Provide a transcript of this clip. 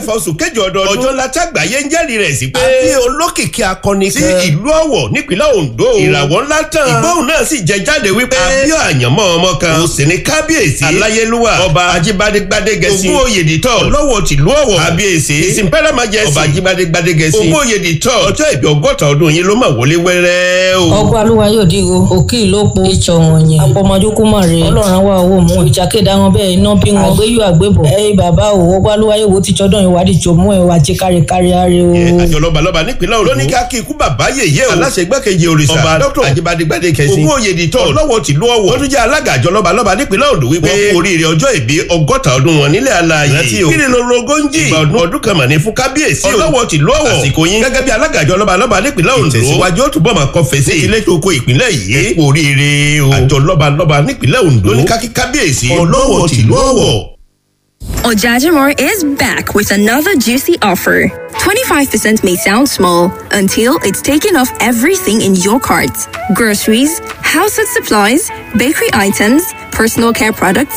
fọsùn kẹjọ ọdọọdún ọjọ́ ńlá tágbàáyé ń jẹ́rìí rẹ̀ sí pé àbí olókìkí akọni kan sí ìlú ọ̀wọ̀ nípínlẹ̀ ondo ìràwọ̀ ńlá tán ìgbóhùn náà sì jẹ jáde wípé àbí àyànmọ́ ọmọ kan ó sì ní kábíyèsí aláyélúwà ọba ajíbádé gbadégẹsí ogún oyèdìtọ̀ lọ́wọ́ tìlú ọ̀wọ̀ kábíyèsí ìsìnpẹ́rẹ́ máa jẹ́ ọba ajíbádé gbadégẹsí ogún oyèdìtọ̀ ọjọ́ ìbí ọgọ́ta ọdún yín ló máa wọlé wẹ́rẹ́ o. ọgbà alúwa yóò dìgo òkè ìlópo ìtsọ wọn yẹn àpọmọdúnkú mọ rè ọlọ́run àwa owó mú ìjàkéda wọn bẹ́ẹ̀ iná bí wọn àgbéyù àgbébọ ẹyìn bàbá o ọgbà alúwa yóò wo tìtsọdọ ìwádìí tó mú ẹ wá jẹ káríkárí ààrẹ o. àjọ lọ́balọ́ba nípínlẹ̀ Ondo lóní ká kí ikú bàbá yèyé o aláṣẹ igbákejì òrìṣà ọba dr ajíbádégbádé kẹsí ogún oyèdìtọ̀ lọ́wọ́ tìlú ọ̀wọ̀ wọ́n tún jẹ́ alága àjọ lọ́balọ́ba nípínlẹ̀ Ondo wípé wọ́n kú oríire ọjọ́ ìbí ọgọ́ta ọdún wọn nílẹ̀ alààyè rántí o kí ni lóru ogójì ìgbà ọdún ọdún kan mà ní fún kábíyèsí o ọlọ́wọ́ tìlú ọ̀wọ̀ àsìkò yín gẹ́gẹ́ bí alága àjọ lọ́balọ́ba nípínlẹ̀ Ondo ìtẹ̀síwájú ó túbọ̀ máa kọ́ fèsì ilé tó kó ìpínlẹ̀ yìí ẹ kú oríire o àjọ lọ́balọ́ba nípínlẹ̀ Ondo lóní ká kí kábíyèsí ọlọ́wọ́ tìlú ọ̀wọ̀. Ojajamor is back with another juicy offer. 25% may sound small until it's taken off everything in your cart groceries, household supplies, bakery items, personal care products,